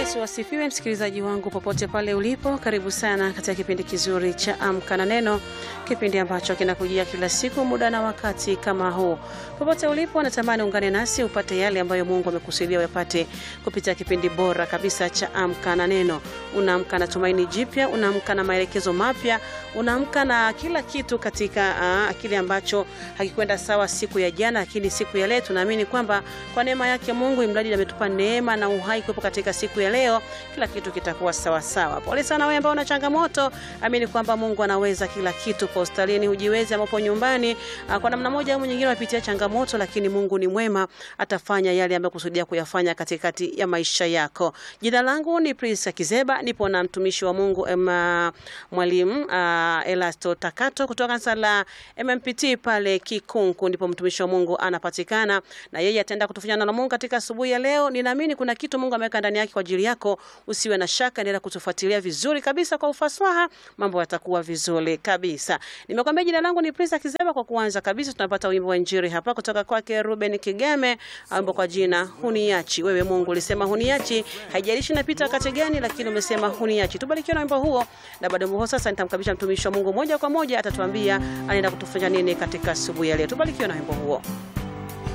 Yesu asifiwe, msikilizaji wangu popote pale ulipo, karibu sana katika kipindi kizuri cha Amka na Neno, kipindi ambacho kinakujia kila siku muda na wakati kama huu. Popote ulipo, natamani ungane nasi upate yale ambayo Mungu amekusudia uyapate kupitia kipindi bora kabisa cha Amka na Neno. Unaamka na tumaini jipya, unaamka na maelekezo mapya, unaamka na kila kitu katika uh, kile ambacho hakikwenda sawa siku ya jana, lakini siku ya leo tunaamini kwamba kwa neema yake Mungu, imradi ametupa neema na uhai kuwepo katika siku ya leo, kila kitu kitakuwa sawa sawa. Pole sana wewe ambao una changamoto, amini kwamba Mungu anaweza kila kitu. Kwa hospitalini hujiwezi, ambapo nyumbani, kwa namna moja au nyingine unapitia changamoto, lakini Mungu ni mwema, atafanya yale ambayo kusudia kuyafanya katikati ya maisha yako. Jina langu ni Prince Kizeba, nipo na mtumishi wa Mungu ema, mwalimu uh, Elasto Takato kutoka kanisa la MMPT pale Kikunku, ndipo mtumishi wa Mungu anapatikana, na yeye ataenda kutufanya na Mungu katika asubuhi ya leo. Ninaamini kuna kitu Mungu ameweka ndani yake kwa ajili yako, usiwe na shaka, endelea kutufuatilia vizuri kabisa kwa ufasaha, mambo yatakuwa vizuri kabisa. Nimekwambia jina langu ni Prince Kizeba. Kwa kuanza kabisa, tunapata wimbo wa injili hapa kutoka kwake Ruben Kigame, wimbo kwa jina Huniachi. Wewe Mungu ulisema huniachi, haijalishi napita wakati gani, lakini umesema huniachi. Tubarikiwe na wimbo huo, na baada ya wimbo sasa nitamkabisha mtumishi wa Mungu moja kwa moja, atatuambia anaenda kutufanya nini katika asubuhi ya leo. Tubarikiwe na wimbo huo.